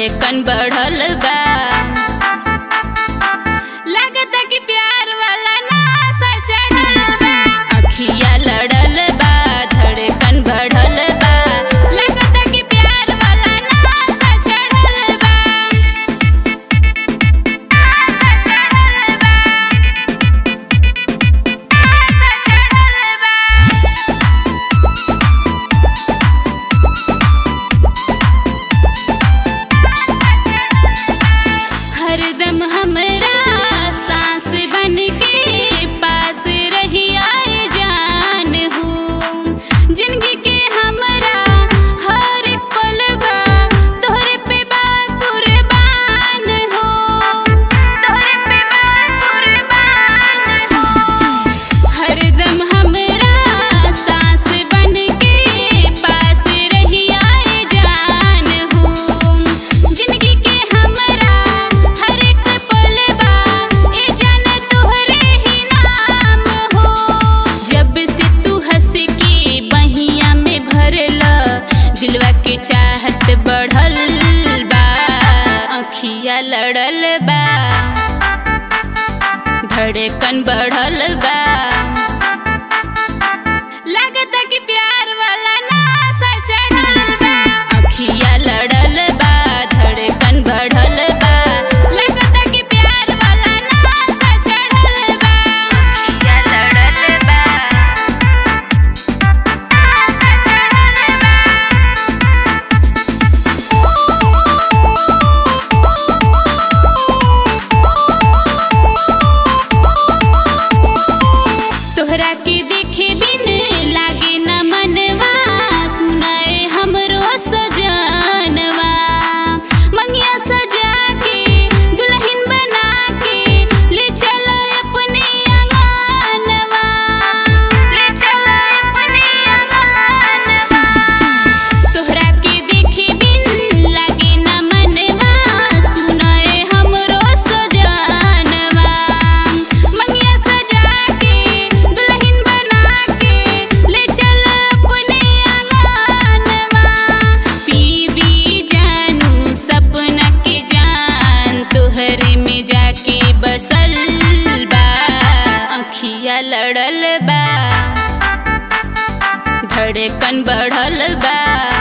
धड़कन बढ़ल बा लागता कि प्यार वाला नासा चढ़ल बा अखिया लड़ल बा धड़कन बढ़ल बा लागता कि प्यार वाला नासा चढ़ल बा नासा चढ़ल बा नासा चढ़ल बा हरदम हमरा सांस बन के पास रही आए जान हो जिंदगी के हमरा हर एक पल बा तोहरे पे बा कुर्बान हो तोहरे पे बा कुर्बान हो हरदम हमरा सांस बन के पास रही आए जान हो जिंदगी के हमरा हर एक पल बा ए जान तोहरे ही नाम हो जब से तू हंस के बहिया में भरला दिलवा के चाहत बढ़ल बा अखिया लड़ल बा धड़कन बढ़ल बा लागता कि प्यार वाला नासा चढ़ल बा अखिया लड़ल बा धड़कन बढ़ल बा लागता कि प्यार वाला नासा चढ़ल बा अखिया लड़ल बा नासा चढ़ल बा तोहरा के देखे बिन लागे न मनवा सुनाए हमरो सजनवा मंगिया सजा के दुल्हन बना के ले चल अपने अंगनवा ले चल अपने अंगनवा तोहरा के देखे बिन लागे न मनवा सुनाए हमरो सजनवा मंगिया सजा के दुल्हन बना के ले चल अपने अंगनवा पीवी जानू सपना के जान तोहरे में जाके बसल बा अखिया लड़ल बा धड़कन बढ़ल बा